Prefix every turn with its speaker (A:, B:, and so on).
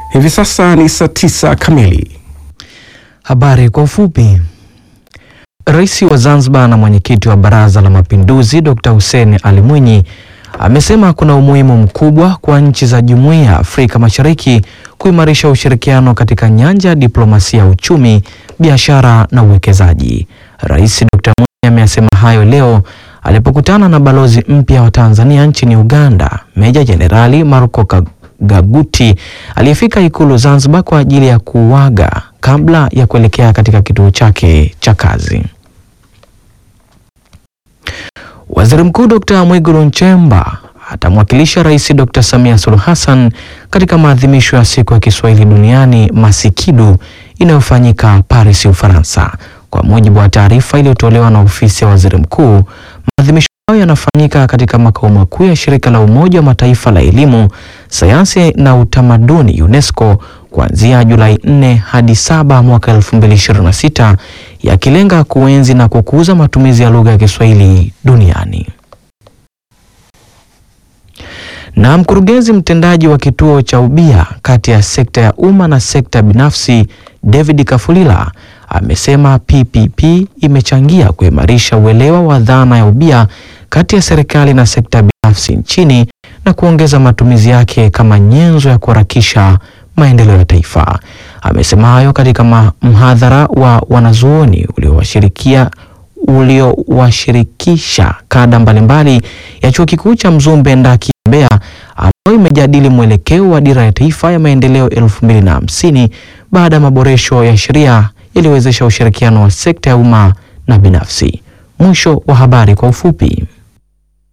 A: Hivi sasa ni saa tisa kamili.
B: Habari kwa ufupi. Rais wa Zanzibar na mwenyekiti wa Baraza la Mapinduzi Dr. Hussein Ali Mwinyi amesema kuna umuhimu mkubwa kwa nchi za Jumuiya ya Afrika Mashariki kuimarisha ushirikiano katika nyanja ya diplomasia ya uchumi, biashara na uwekezaji. Rais Dr. Mwinyi ameyasema hayo leo alipokutana na balozi mpya wa Tanzania nchini Uganda, Meja Jenerali Marco Gaguti aliyefika Ikulu Zanzibar kwa ajili ya kuuaga kabla ya kuelekea katika kituo chake cha kazi. Waziri Mkuu Dr. Mwigulu Nchemba atamwakilisha Rais Dr. Samia Suluhu Hassan katika maadhimisho ya siku ya Kiswahili duniani Masikidu inayofanyika Paris, Ufaransa. Kwa mujibu wa taarifa iliyotolewa na ofisi ya Waziri Mkuu, maadhimisho hayo yanafanyika katika makao makuu ya shirika la Umoja wa Mataifa la elimu, sayansi na utamaduni UNESCO kuanzia Julai 4 hadi 7 mwaka 2026 yakilenga kuenzi na kukuza matumizi ya lugha ya Kiswahili duniani. Na mkurugenzi mtendaji wa kituo cha ubia kati ya sekta ya umma na sekta binafsi David Kafulila amesema PPP imechangia kuimarisha uelewa wa dhana ya ubia kati ya serikali na sekta binafsi nchini na kuongeza matumizi yake kama nyenzo ya kuharakisha maendeleo ya taifa. Amesema hayo katika mhadhara wa wanazuoni uliowashirikia uliowashirikisha kada mbalimbali ya Chuo Kikuu cha Mzumbe Ndaki Mbeya, ambayo imejadili mwelekeo wa dira ya taifa ya maendeleo elfu mbili na hamsini baada ya maboresho ya sheria yaliyowezesha ushirikiano wa sekta ya umma na binafsi. Mwisho wa habari kwa ufupi.